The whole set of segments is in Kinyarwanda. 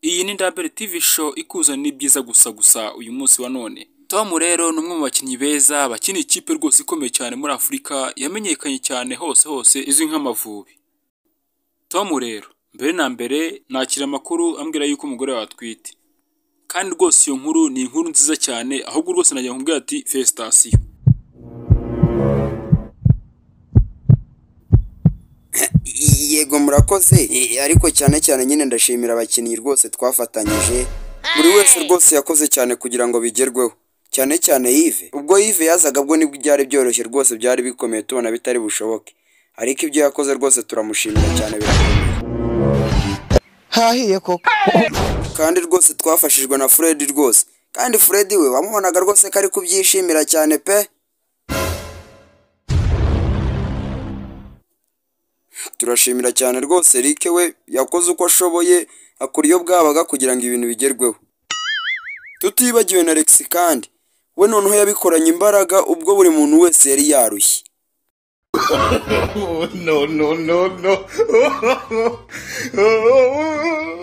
Iyi ni Double TV show ikuzanira ibyiza gusa gusa uyu munsi wa none. Tom rero ni umwe mu bakinnyi beza bakina ikipe rwose ikomeye cyane muri Afurika yamenyekanye cyane hose hose izwi nk'Amavubi. Tom rero mbere na mbere nakira amakuru ambwira yuko umugore we atwite. Kandi rwose iyo nkuru ni inkuru nziza cyane ahubwo rwose nagira ngo mbwira ati felicitasiyo. yego murakoze Eh, ariko cyane cyane nyine ndashimira abakinnyi rwose twafatanyije buri wese rwose yakoze cyane kugira ngo bigerweho cyane cyane Yves ubwo Yves yazaga bwo nibwo byari byoroshye rwose byari bikomeye tubona bitari bushoboke ariko ibyo yakoze rwose turamushimira cyane birakomeye hahiye koko kandi rwose twafashijwe na Fred rwose kandi Fred we wamubonaga rwose ko ari kubyishimira cyane pe turashimira cyane rwose Rick we yakoze uko ashoboye akora iyo bwabaga kugira ngo ibintu bigerweho tutibagiwe na Rex kandi we noneho yabikoranye imbaraga ubwo buri muntu wese yari yarushye no, no, no, no.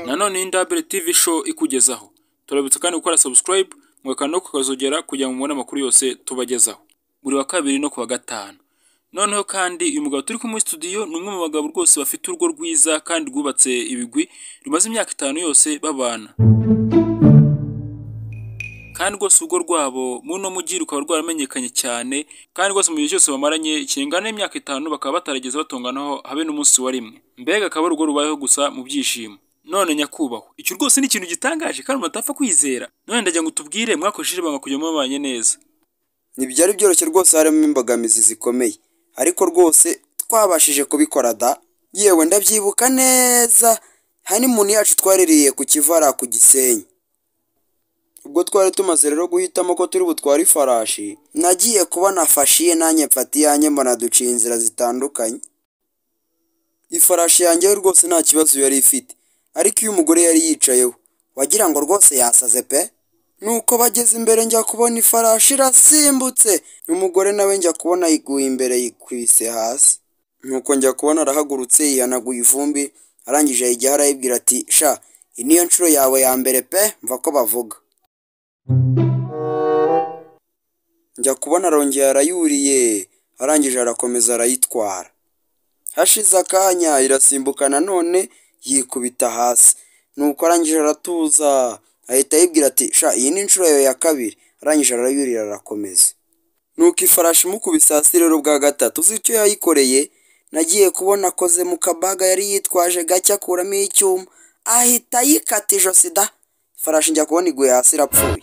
Nanone iyi ni Double TV show ikugezaho. Turabibutsa kandi gukora subscribe, mwaka no kukazogera kugira ngo mubone amakuru yose tubagezaho. Buri wa kabiri no ku wa gatanu. Noneho kandi uyu mugabo turi kumwe muri studio ni umwe mu bagabo rwose bafite urugo rwiza kandi rwubatse ibigwi rumaze imyaka itanu yose babana. kandi rwose urugo rwabo muri uno mujyi rukaba rwaramenyekanye cyane kandi rwose mu gihe cyose bamaranye kingana n'imyaka itanu bakaba batarageze batonganaho habe n'umunsi wa rimwe mbega akaba ari urugo rubayeho gusa mu byishimo none nyakubahwa icyo rwose ni ikintu gitangaje kandi umuntu atapfa kwizera none ndagira ngo utubwire mwakoresheje ibanga kugira ngo mubanye neza ntibyari byoroshye rwose harimo imbogamizi zikomeye ariko rwose twabashije kubikora da yewe ndabyibuka neza hanimuni yacu twaririye ku kivara ku gisenyi ubwo twari tumaze rero guhitamo ko turi butware ifarashi nagiye kubona fashiye nanjye mfata iyanjye mbona duciye inzira zitandukanye ifarashi yanjye yo rwose nta kibazo yari ifite ariko iyo umugore yari yicayeho wagira ngo rwose yasaze pe nuko bageze imbere njya kubona ifarashi irasimbutse umugore nawe njya kubona yiguye imbere yikubise hasi nuko njya kubona arahagurutse yihanaguye ivumbi arangije ayijyaho arayibwira ati sha iyi niyo nshuro yawe ya mbere pe mva ko bavuga njya kubona arongera arayuriye arangije arakomeza arayitwara hashize akanya irasimbuka nanone yikubita hasi nuko arangije aratuza ahita yibwira ati sha iyi ni inshuro yawe ya kabiri arangije arayurira arakomeza nuko ifarashi imukubise hasi rero bwa gatatu uzi icyo yayikoreye nagiye kubona akoze mu kabaga yari yitwaje gake akuramo icyuma ahita yikata ijosi da ifarashi njya kubona iguye hasi irapfuye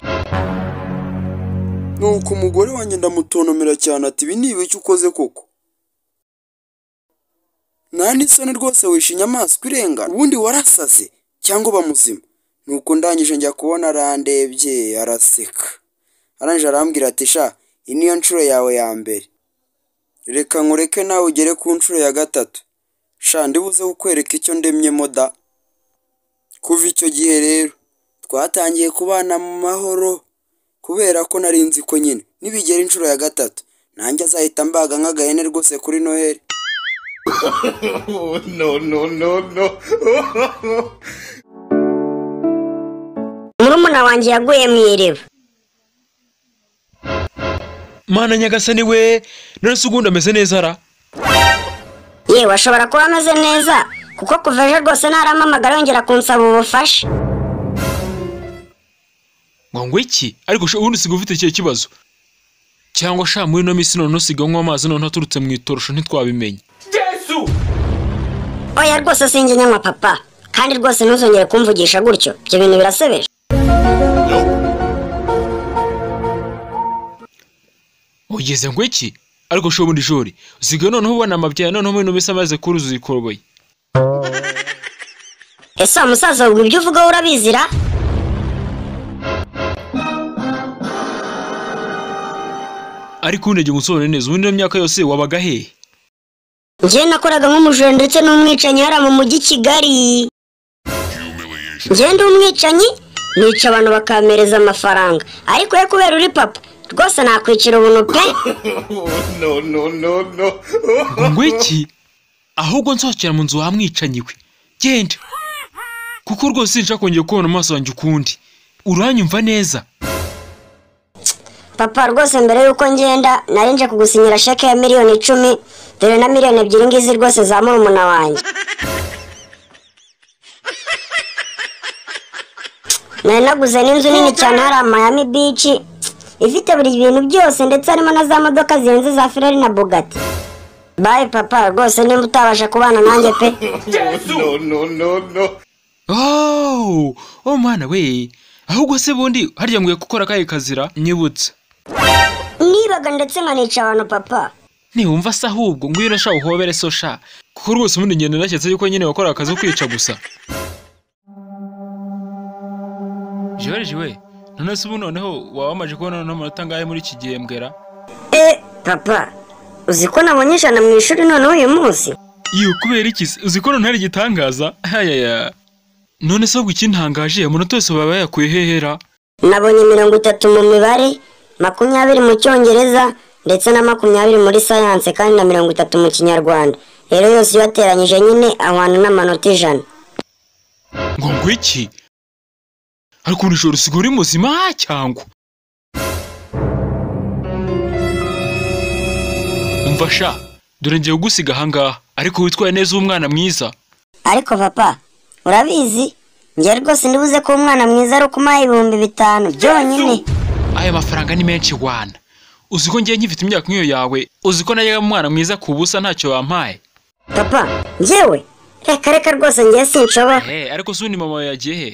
nuko umugore wanjye ndamutonomera cyane ati ibi ni ibiki ukoze koko nta n'isoni rwose wishe inyamaswa irenga ubundi warasaze cyangwa uba muzima nuko ndangije njya kubona arandebye araseka arangije arambwira ati sha iyi niyo nshuro yawe ya mbere reka nkureke nawe ugere ku nshuro ya gatatu sha ndibuze kukwereka icyo ndemyemo da kuva icyo gihe rero twatangiye kubana mu mahoro kubera ko nari nzi ko nyine nibigera inshuro ya gatatu nanjye azahita mbaga nk'agahene rwose kuri noheli No, no, no, no. murumuna wanjye yaguye mu iriba mana nyagasani we none se ubundi ameze neza ra yewe ashobora kuba ameze neza kuko kuva ejo rwose ntaramamagara yongera kunsaba ubufasha ngo ngo iki ariko sha, ubundi usiga ufite ikihe kibazo cyangwa sha muri ino minsi none usiga anywa amazi none aturutse mu itorosho ntitwabimenye oya rwose sinjye nyanywa papa kandi rwose ntuzongere kumvugisha gutyo ibyo bintu birasebeje ugeze ngo iki ariko sha ubundi shuri usigaye noneho ubona amabya noneho muri ino minsi amaze kuruzuza ikoroboyi ese wa musaza wumva ibyo uvuga wowe urabizira ariko ubundi njye gusobanura neza ubundi ino myaka yose wabaga hehe njyewe nakoraga nk'umujura ndetse n'umwicanyi hariya mu mujyi kigali njyewe ndi umwicanyi nica abantu bakampereza amafaranga ariko we kubera uri papa rwose nakwicira ubuntu pe No, no, no, no. ngo ngo iki ahubwo nsohokera mu nzu wamwicanyiwe genda kuko rwose sinshaka kongera kubona amaso yanjye ukundi uranyumva neza papa rwose mbere y'uko ngenda nari nje kugusinyira sheke ya miliyoni icumi dore na miliyoni ebyiri ngizi rwose za murumuna wanjye nari naguze n'inzu nini cyane hariya mayami bici ifite buri bintu byose ndetse harimo na za modoka zihenze za ferari na bugati bayi papa rwose nimba utabasha kubana nanjye pe No, no, no, no. oh oh mwana we ahubwo se bundi harya nkwiye gukora akahe kazira nyibutse nibaga ndetse nkanica abantu papa ntiwumva se ahubwo ngwino urashaka uhobere so sha kuko rwose ubundi ngendo nashyetse yuko nyine wakoraga akazi ko kwica gusa George we none se ubu noneho waba wamaje kubona noneho amanota angahe muri iki gihembwera eh papa uzi ko nabonye ijana mu ishuri noneho uyu munsi iyo kubera iki se uzi ko hari igitangaza hayaya none se ahubwo ikintangaje amanota yose baba yayakuye hehera nabonye mirongo itatu mu mibare makumyabiri mu cyongereza ndetse na makumyabiri muri sayanse kandi na mirongo itatu mu kinyarwanda rero yose iyo wateranyije nyine ahwana n'amanota ijana ngo ngwiki ariko ubu ijoro usigaye uri muzima cyangwa umva sha dore ngiye kugusiga ahangaha ariko witwaye neza ube umwana mwiza ariko papa urabizi njye rwose ndibuze ko umwana mwiza ari ukumuha ibihumbi bitanu byonyine aya mafaranga ni menshi wana uzi ko ngiye nkifite imyaka nk'iyo yawe uzi ko najyaga umwana mwiza ku busa ntacyo wampaye papa njyewe reka reka rwose njye sinshobora Eh, ariko si ubundi mama wawe yagiye he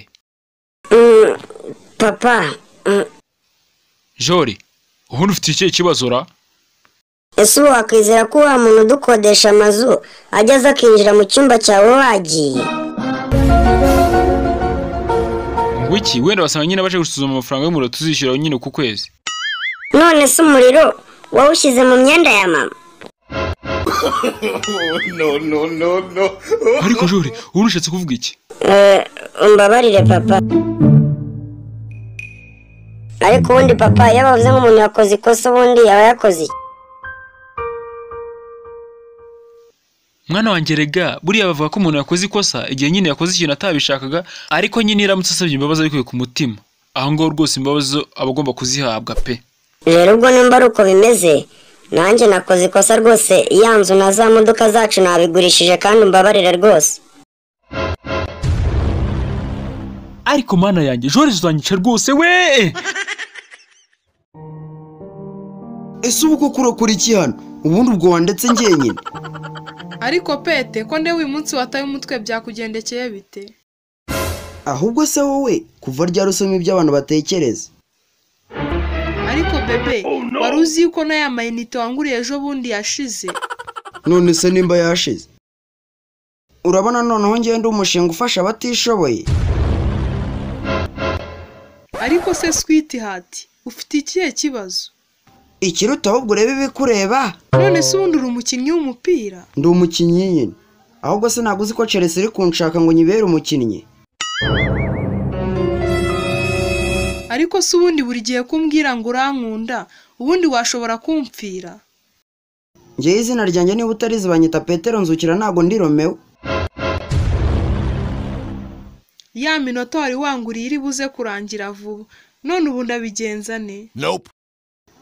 Mm, papa mm, jori ubundi ufite ikihe kibazo ra ese ubu wakwizera ko wa muntu udukodesha amazu ajya aza akinjira mu cyumba cyawe wagiye ngwiki wenda basanga nyine baje gusuzuma amafaranga y'umuriro tuzishyura nyine ku kwezi none se umuriro wawushyize mu myenda ya mama No, no, no, no. ariko jori ubundi ushatse kuvuga iki Eh, umbabarire papa ariko ubundi papa iyo bavuze nk'umuntu yakoze ikosa ubundi yaba yakoze iki? mwana wanjye rega buriya bavuga ko umuntu yakoze ikosa igihe nyine yakoze ikintu atabishakaga ariko nyine iramutse asabye imbabazi abikuye ku mutima aho ngaho rwose imbabazi zo aba agomba kuzihabwa pe rero ubwo nimba ari uko bimeze nanjye nakoze ikosa rwose ya nzu na za modoka zacu nabigurishije kandi umbabarire rwose ariko mana yanjye joriji uzanyica rwose we ese ubu ko kurokora iki hano ubundi ubwo wandetse njyenyine ariko pete ko ndewe uyu munsi wataye umutwe byakugendekeye bite ahubwo se wowe kuva ryari usoma ibyo abantu batekereza ariko bebe wari uzi yuko n'aya mayinite wanguriye ejo bundi yashize none se nimba yashize urabona noneho ngenda umushinga ufasha abatishoboye ariko se switi hati ufite ikihe kibazo ikiruta ahubwo urebe ibikureba none se ubundi uri umukinnyi w'umupira ndi umukinnyi nyine ahubwo se ntabwo uzi ko chelsea iri kunshaka ngo nyibere umukinnyi ariko se ubundi buri gihe kumbwira ngo urankunda ubundi washobora kumpfira ngewe izina ryanjye niba utarizi banyita petero nzukira ntabwo ndi romeo ya minota wari wanguriye iri buze kurangira vuba none ubu ndabigenza ne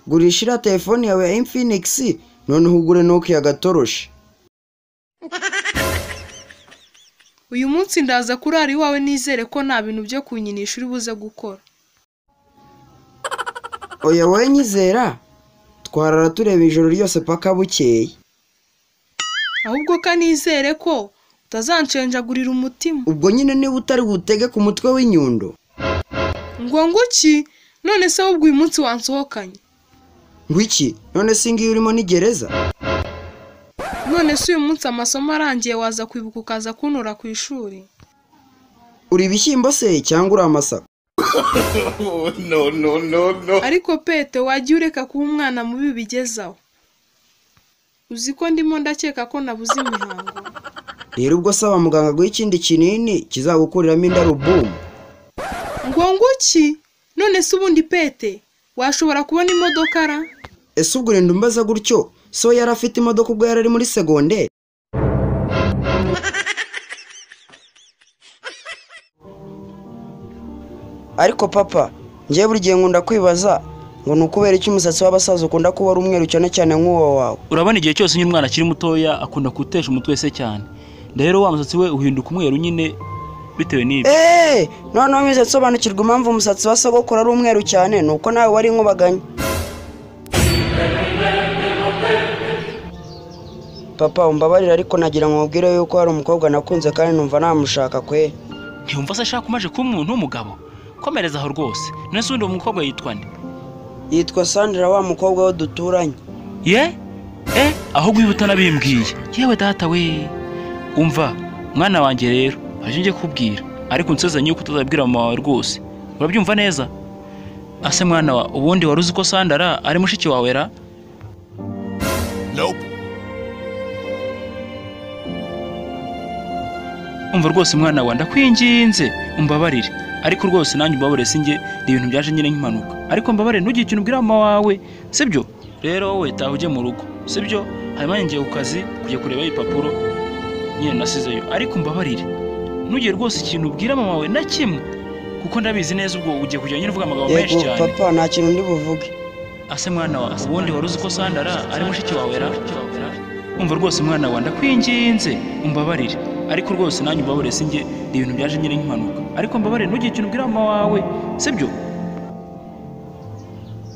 gurisha iriya telefone yawe ya infinix noneho ugure nokia gatoroshi uyu munsi ndaza kurara iwawe nizere ko nta bintu byo kunyinisha uri buze gukora oya wowe nyizera twarara tureba ijoro ryose paka bukeye ahubwo ko nizere ko utazanshenjagurira umutima ubwo nyine niba utari butege ku mutwe w'inyundo ngo nguki none se ahubwo uyu munsi wansohokanye ngwiki none se ngiyo urimo ni gereza none se uyu munsi amasomo arangiye waza kwibuka ukaza kuntura ku ishuri uri ibishyimbo se cyangwa uri amasaka No, no, no, no. ariko pete wajya ureka kuba umwana mubi bigezaho uzi ko ndimo ndakeka ko nabuze imihango rero ubwo saba muganga guha ikindi kinini kizagukuriramo indarubumu ngo nguki none se ubundi pete washobora kubona imodoka ra ese ubwo urinda umbaza gutyo so yari afite imodoka ubwo yari ari muri segonderi ariko papa ngewe buri gihe nkunda kwibaza ngo ni ukubera iki umusatsi w'abasaza ukunda kuba ari umweru cyane cyane nk'uwo wawe urabona igihe cyose nyine umwana akiri mutoya akunda kuwutesha umutwe wese cyane rero wa musatsi we uhinduka umweru nyine bitewe n'ibyo eee noneho mwize nsobanukirwa impamvu umusatsi wa sogokuru ari umweru cyane ni uko nawe wari inkubaganya papa umbabarire ariko nagira ngo mubwire yuko hari umukobwa nakunze kandi numva namushaka kwe ntiyumva se ashaka umaje kuba umuntu w'umugabo komereza aho rwose nese undi uwo mukobwa yitwa nde yitwa sandra wa mukobwa we duturanye ye e ahubwo iyo utanabimbwiye yewe data we umva mwana wanjye rero haricyo ngiye kukubwira ariko unsezanye yuko utazabwira mama wawe rwose urabyumva neza ase mwana wa ubundi wari uzi ko sandara ari mushiki wawe ra umva rwose mwana wa ndakwinginze umbabarire ariko rwose nanjye umbabarire sinjye ni ibintu byaje nyine nk'impanuka ariko mbabarire ntugire ikintu ubwira mama wawe sibyo rero wowe taha ujye mu rugo sibyo hanyuma ngiye ku kazi kujya kureba ibipapuro nyine nasizeyo ariko mbabarire ntugire rwose ikintu ubwira mama wawe na kimwe kuko ndabizi neza ubwo ugiye kujya nyine uvuga amagambo menshi yego cyane papa nta kintu ndi buvuge ase mwana wa ubundi wari uzi ko sandara ari mushiki wawe ra umva rwose mwana wa ndakwinginze umbabarire ariko rwose nanjye umbabarire sinjye ni ibintu byaje nyine nk'impanuka ariko mbabarire ntugire ikintu ubwira mama wawe sibyo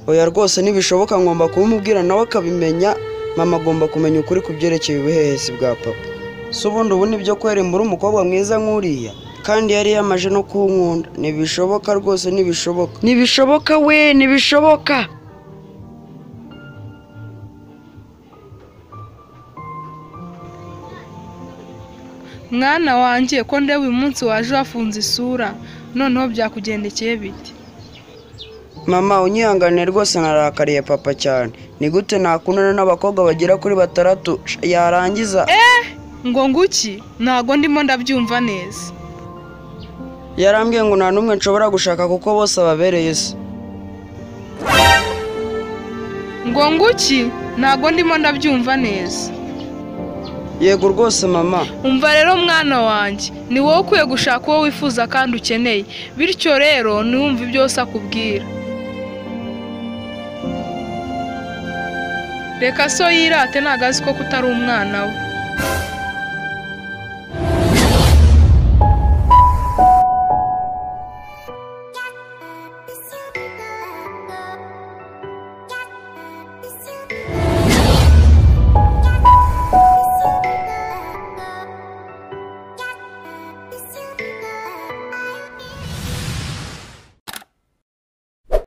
oya rwose ntibishoboka ngomba kubimubwira nawe akabimenya mama agomba kumenya ukuri ku byerekeye ubuhehesi bwa papa si ubundi ubu nibyo kwera imbura umukobwa mwiza nk'uriya kandi yari yamaje no kunkunda ntibishoboka rwose ntibishoboka ntibishoboka we ntibishoboka mwana wanjye ko ndeba uyu munsi waje wafunze isura noneho byakugendekeye biti mama unyihangane rwose narakariye papa cyane ni gute nakundana n'abakobwa bagera kuri batandatu yarangiza ngo nguki ntago ndimo ndabyumva neza yarambwiye ngo nta n'umwe nshobora gushaka kuko bose ababereye se ngo nguki ntago ndimo ndabyumva neza yego rwose mama umva rero mwana wanjye ni wowe ukwiye gushaka uwo wifuza kandi ukeneye bityo rero ntiwumve byose akubwira reka so yirate ntago azi ko kutari umwana we